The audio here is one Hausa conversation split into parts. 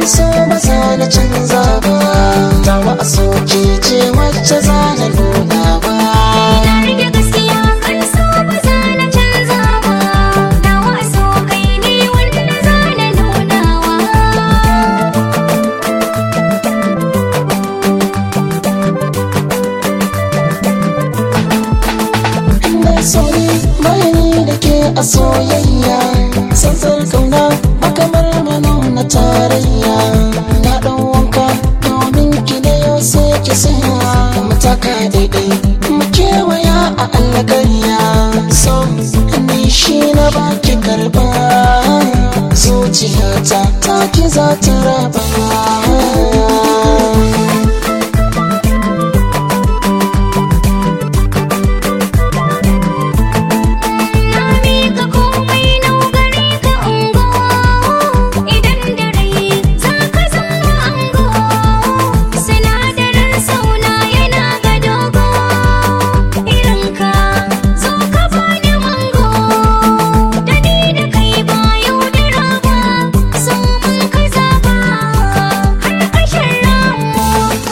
so ba za na canza ba tawa a soke ce wacce za na nuna ba Na rike gaskiya kan so ba za na canza ba Nawa so kai ne wanda za na nunawa Ina soyi bayani da ke a soyayya Sansar kauna a kamar manuna tarayya Na ɗan wanka domin ki da yau sai ki saya Mataka daidai mu kewaya a alƙarya So ni shi na baki karɓa Zuciyata ta ki za ta raba Na miƙa komai nau gare ka ungo Idan da rai za ka zama ango Sinadarin sauna yana ga dogo Irinka zo ka bani mango Da ni da kai ba yaudara ba So mun ka zaba har ƙarshen ramu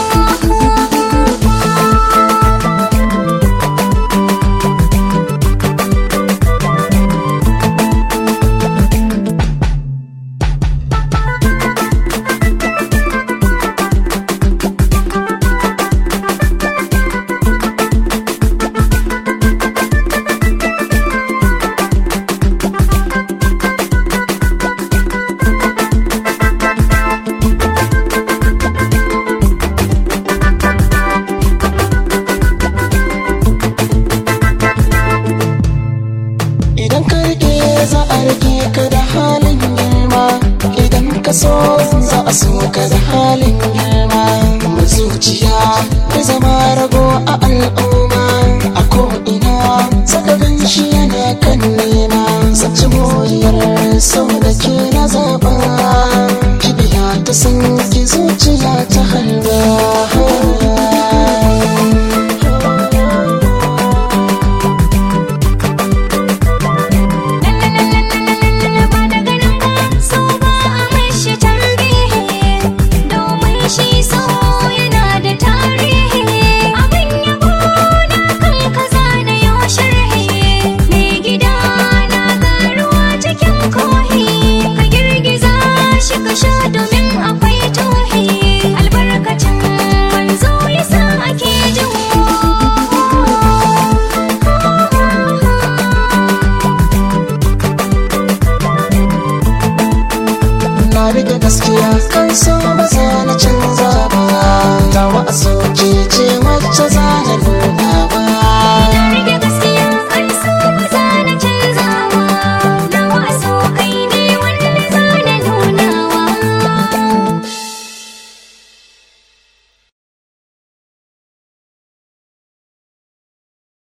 Idan ka rike za a rike ka da halin girma Idan ka so za a so ka da halin girma Mai zuciya bai zama rago a al'umma A ko'ina saka gan shi yana kan nema Sace moriyar sau da ke